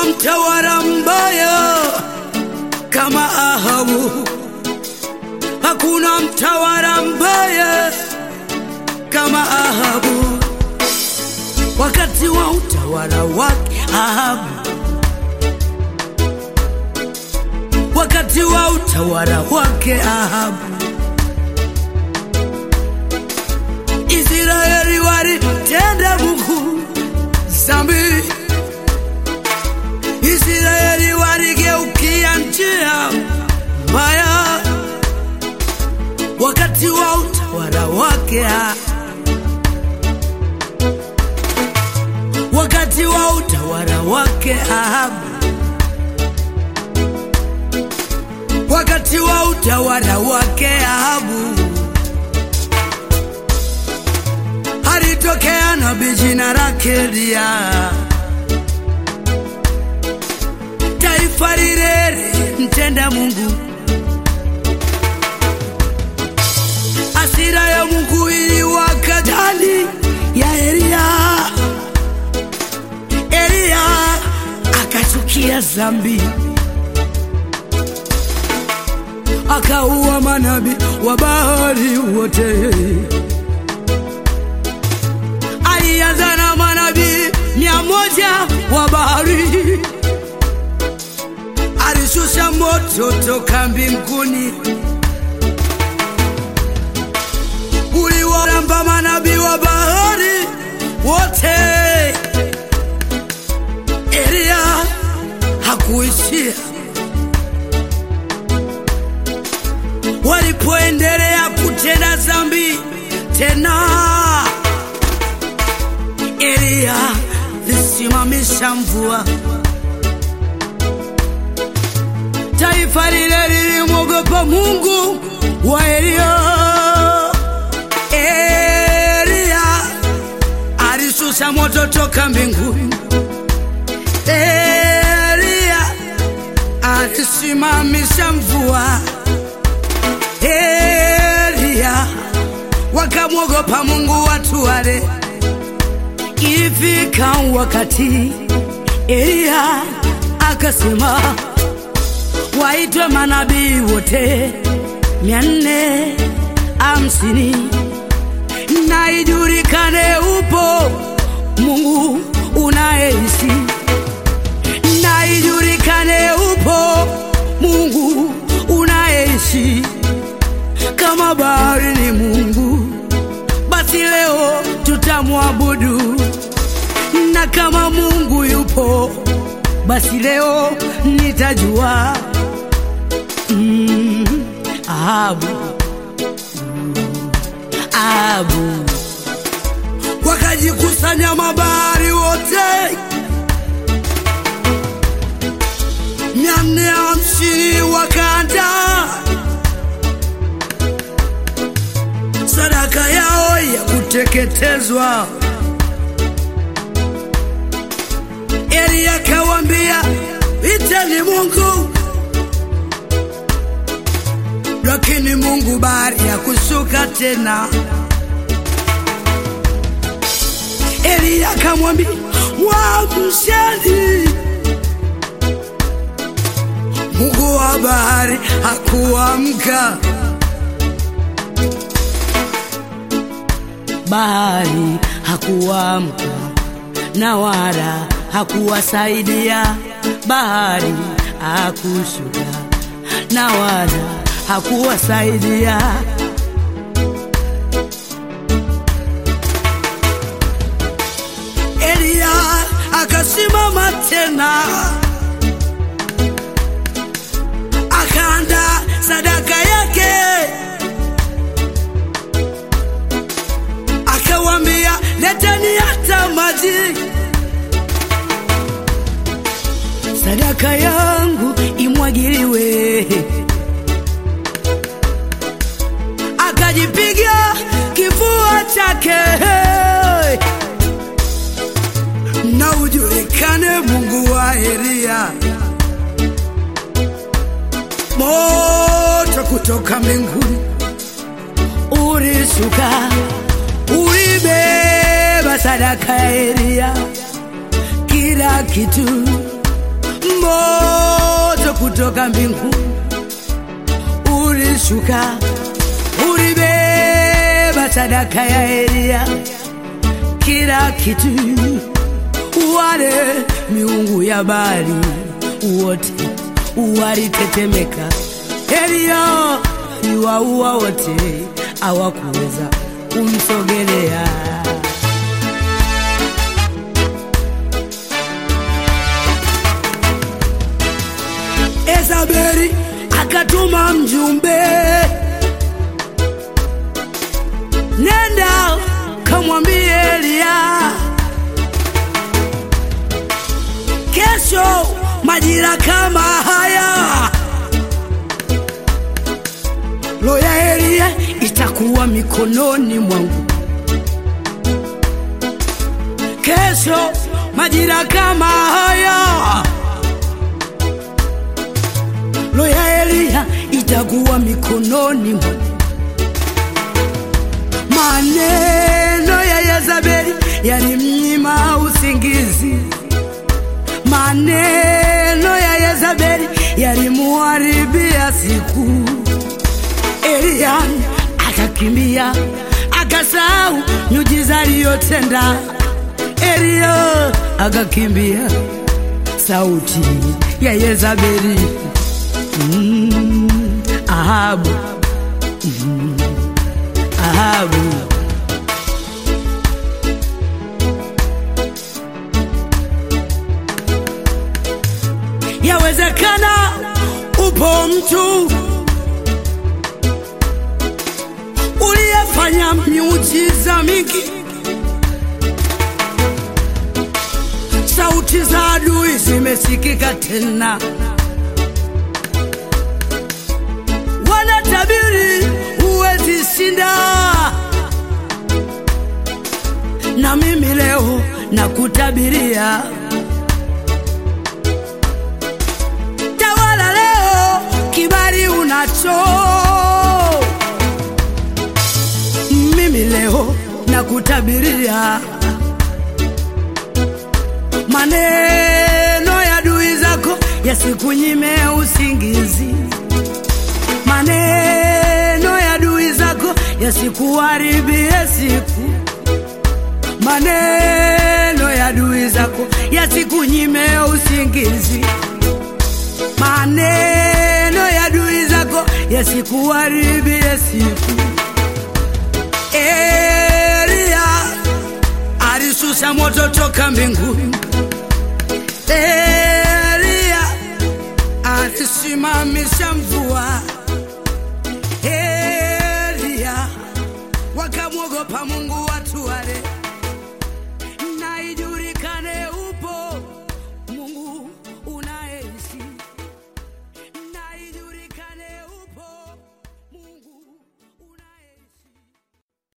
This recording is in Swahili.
mtawala mbaya kama Ahabu, hakuna mtawala mbaya kama Ahabu. Wakati wa utawala wake Ahabu, wakati wa utawala wake Ahabu, Israeli walitenda Mungu zambi. Israeli waligeukia njia mbaya wakati wa utawala wake Ahabu. wakati wa utawala wake Ahabu, wakati wa utawala wake Ahabu, alitokea nabii jina lake Eliya. Taifa lile mtenda Mungu, hasira ya Mungu iliwaka ndani ya Eliya. Eliya akachukia zambi, akaua manabii wa Baali wote. Alianza na manabii mia moja wa Baali, alishusha moto toka mbinguni uliwaramba manabii wa Baali wote. Eliya hakuishia. Walipoendelea kutenda dhambi tena, Eliya lisimamisha mvua. Taifa lile lilimwogopa Mungu wa Eliya. Eliya alishusha moto toka mbinguni. Eliya alisimamisha mvua. Eliya wakamwogopa Mungu watu wale. Ifika wakati Eliya akasema waitwe manabii wote mia nne hamsini na ijulikane upo Mungu unayeishi na ijulikane upo Mungu unayeishi. Kama bahari ni Mungu, basi leo tutamwabudu, na kama Mungu yupo, basi leo nitajua. Mm, Ahabu, Mm, Ahabu wakajikusanya mabahari wote mia nne hamsini wakaanda sadaka yao ya kuteketezwa. Eli akawambia iteni Mungu, lakini Mungu bahari ya kushuka tena. Eli akamwambia mwamsheni Mungu wa bahari hakuamka. Bahari hakuamka na wala hakuwasaidia. Bahari hakushuka na wala hakuwasaidia. Eliya akasimama tena akaanda sadaka yake, akawambia leteni hata maji, sadaka yangu imwagiliwe. Akajipiga kifua chake na ujulikane Mungu wa Eliya. Moto kutoka mbinguni ulishuka, ulibeba sadaka ya Eliya, kila kitu moto kutoka mbinguni ulishuka, ulibeba sadaka ya Elia, kila kitu. Wale miungu ya Baali wote walitetemeka. Elia aliwaua wote, hawakuweza kumsogelea. Ezabeli akatuma mjumbe, nenda kamwambie Elia, kesho majira kama haya roho ya Elia itakuwa mikononi mwangu. Kesho majira kama haya roho ya Elia itakuwa mikononi mwangu. Maneno ya Yezabeli yalimnyima usingizi, maneno ya Yezabeli yalimuharibia siku. Elia akakimbia, akasahau miujiza aliyotenda. Elia akakimbia, sauti ya Yezabeli Mm, Ahabu, Mm, Ahabu. Yawezekana upo mtu uliyefanya miujiza mingi, sauti za adui zimesikika tena wanatabiri huwezi shinda, na mimi leo nakutabiria, tawala leo, kibali unacho. Mimi leo nakutabiria, maneno ya adui zako yasikunyime usingizi maneno ya adui zako yasikuharibie siku, maneno ya adui zako yasikunyime usingizi, maneno ya adui zako yasikuharibie siku. Elia alishusha moto toka mbinguni, Elia alisimamisha mvua